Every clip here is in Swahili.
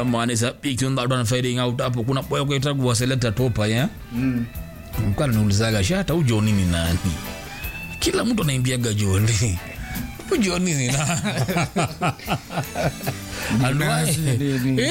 someone is picking that one fading out hapo kuna boy kwa itakuwa selector topa ya Mm. mkana niulizaga shata huyu Johnny ni nani kila mtu anaimbiaga Johnny huyu Johnny ni nani And why- Nini?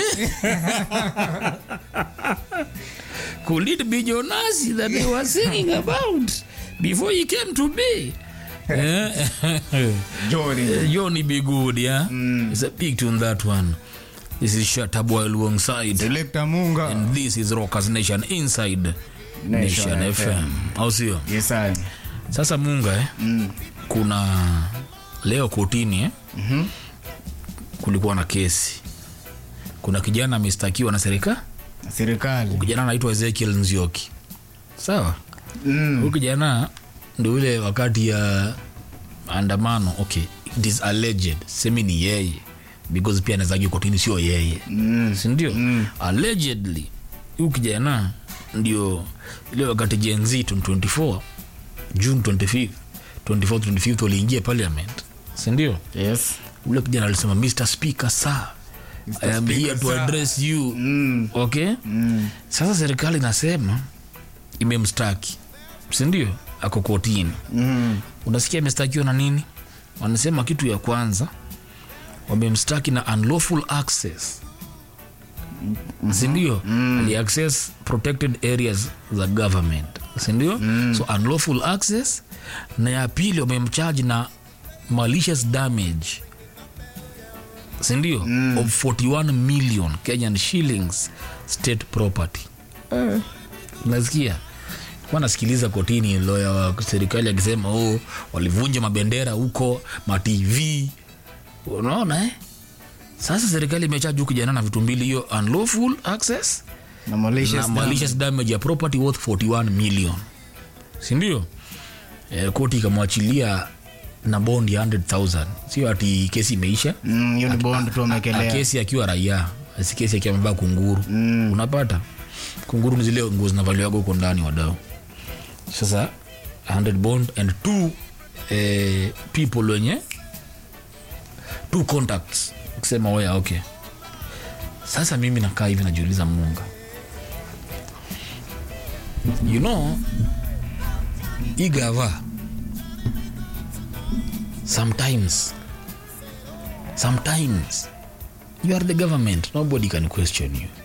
could it be Jonas that they were singing about before he came to be Eh, Johnny. Johnny be good yeah it's a big tune that one this is Shataboy alongside Selector Munga. and this is Rockers Nation inside Nation, Nation FM au sio Yes, I. sasa munga eh? Mm. kuna leo kotini eh? Mhm. kulikuwa na kesi kuna kijana amestakiwa na serikali Serikali. kijana anaitwa ezekiel nzioki sawa Mm. huyu kijana ndo ule wakati ya andamano okay it is alleged semi ni yeye because pia anawezagi kotini sio yeye Mm. sindio Mm. allegedly huyu kijana ndio ile wakati Gen Z 24 june 25 24 25 waliingia parliament sindio Yes. ule kijana alisema mr speaker sir i am Speaker, here to sir." address you Mm. okay Mm. sasa serikali inasema imemstaki sindio ako kotini Mm. unasikia amestakiwa na nini wanasema kitu ya kwanza wamemstaki na unlawful access sindio mm. aliaccess protected areas za government sindio mm. so unlawful access na ya pili wamemchaji na malicious damage sindio mm. of 41 million kenyan shillings state property Eh. unasikia kuwa nasikiliza kotini loya wa serikali akisema oh, walivunja mabendera huko matv unaona eh? sasa serikali imechaji huku kijana na vitu mbili hiyo unlawful access Na malicious na malicious damage ya property worth 41 million sindio eh, koti ikamwachilia na bond ya 100000 sio ati kesi imeisha Mm, hiyo ni bond tu na wamekelea. kesi akiwa raia si kesi akiwa amevaa kunguru Mm. unapata kunguru ni zile nguo zinavaliwaga huko ndani wadau sasa 100 bond and two eh, people wenye two contacts kusema oya okay sasa mimi nakaa hivi najiuliza munga you know igava sometimes sometimes you are the government nobody can question you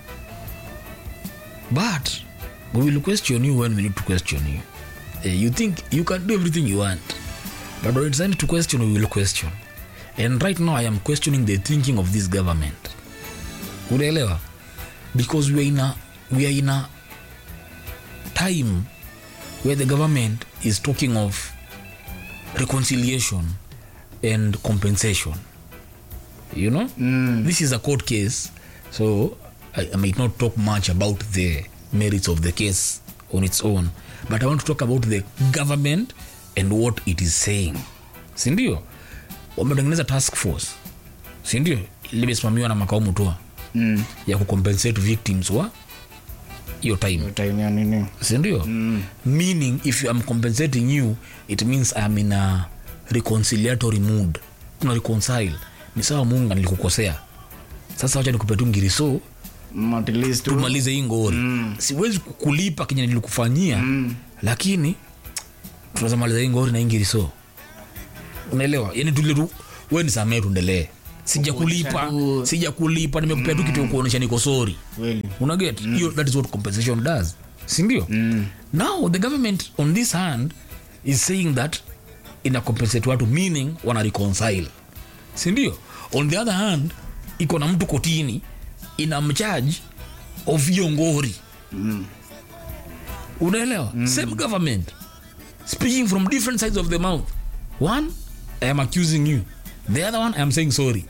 but we will question you when we need to question you Eh, you think you can do everything you want but when it's time to question we will question and right now i am questioning the thinking of this government unaelewa because we are in a, we are in a time where the government is talking of reconciliation and compensation you know Mm. this is a court case so I, I might not talk much about the merits of the case on its own but i want to talk about the government and what it is saying sindio wametengeneza task force sindio limesimamiwa na makao mutua Mm. ya kucompensate victims wa hiyo time Hiyo time ya nini? sindio mm. meaning if i'm compensating you it means i'm in a reconciliatory mood tuna reconcile ni sawa munga nilikukosea sasa wacha nikupe tu ngiriso Mm, at least tu. tumalize hii ngori mm. siwezi kukulipa kenye nilikufanyia mm. lakini tunaweza maliza hii ngori na hii ngiriso unaelewa yani tule tu we nisamee tuendelee sijakulipa Kuonyesha tu- sijakulipa nimekupea tu kitu ya kuonyesha niko sori Kweli. unaget hiyo that is what compensation does sindio Mm. now the government on this hand is saying that ina compensate watu meaning wana reconcile sindio on the other hand iko na mtu kotini ina mcharge of hiyo ngori Mm. unaelewa mm. same government speaking from different sides of the mouth one i am accusing you the other one i am saying sorry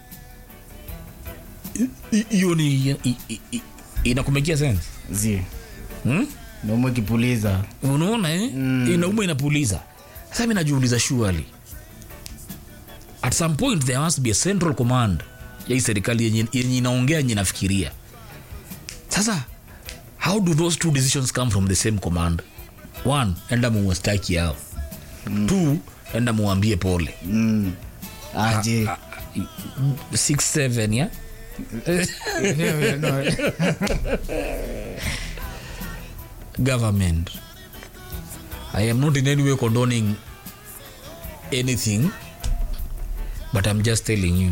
I- i- hiyo ni i- i- i- inakumekia sense Zi. hmm? Naumwa kipuliza. unaona eh? mm. inauma inapuliza sasa mi najiuliza shuali at some point there must be a central command ya hii serikali yenye yenye inaongea yenye inafikiria sasa how do those two decisions come from the same command one enda muwastaki yao mm. two enda muwambie pole Mm. Aje. 6 7 ya Yeah, no. government. I am not in any way condoning anything, but I'm just telling you.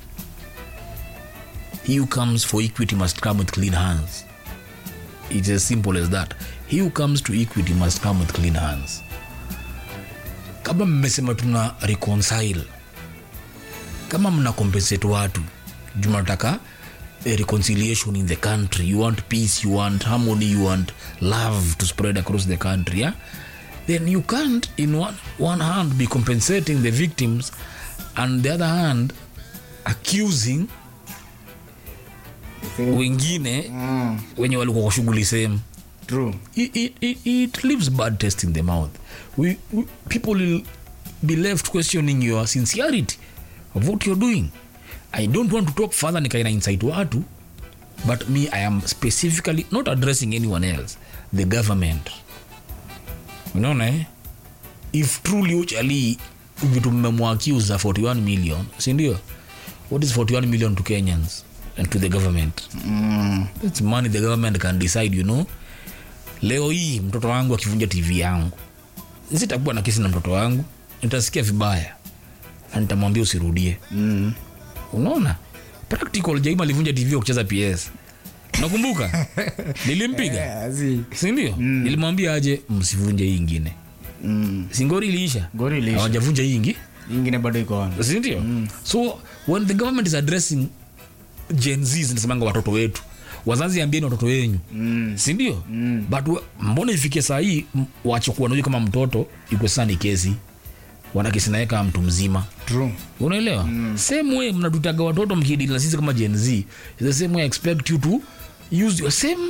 He who comes for equity must come with clean hands. It's as simple as that. He who comes to equity must come with clean hands. Kama mmesema tuna reconcile, kama mna compensate watu, juu mnataka a reconciliation in the country, you want peace, you want harmony, you want love to spread across the country, yeah? then you can't in one, one hand be compensating the victims and the other hand accusing wengine Mm, wenye walikuwa kwa shughuli same true. it, it, it, it leaves bad taste in the mouth we, we, people will be left questioning your sincerity of what you're doing i don't want to talk further nikaina insight watu but me i am specifically not addressing anyone else the government unaona eh? if truly uchali vitu mmemwaccuse za 41 million sindio what is 41 million to kenyans and to the government Mm, That's money the government can decide you know leo hii mtoto wangu akivunja tv yangu sitakuwa na kesi na mtoto wangu nitasikia vibaya na nitamwambia usirudie mm. unaona practical jaima alivunja tv wa kucheza ps nakumbuka nilimpiga Yeah, zi. sindio nilimwambia aje msivunje hii ingine Mm. singori iliisha Gori iliisha. hawajavunja hii ingi ingine bado iko on. sindio so when the government is addressing gen z zinasemanga watoto wetu wazazi ambieni watoto wenyu Mm. sindio mm. but wa- mbona ifike saa hii m- wachukua nahuyu kama mtoto iko sasa ni kesi wana kesi naye kama mtu mzima True. unaelewa mm. same way mnatutaga watoto mkidili na sisi kama gen z It's the same way I expect you to use your same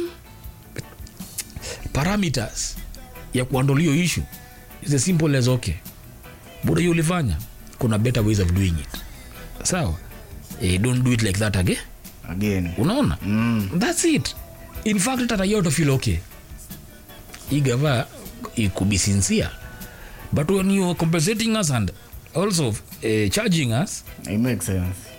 parameters ya kuhandle hiyo issue It's as simple as okay buda hiyo ulifanya kuna better ways of doing it sawa eh, don't do it like that again Again. unaona Mm. thats it in fact hata raia utafeel okay igava it could be sincere but when you're compensating us and also uh, charging us It makes sense.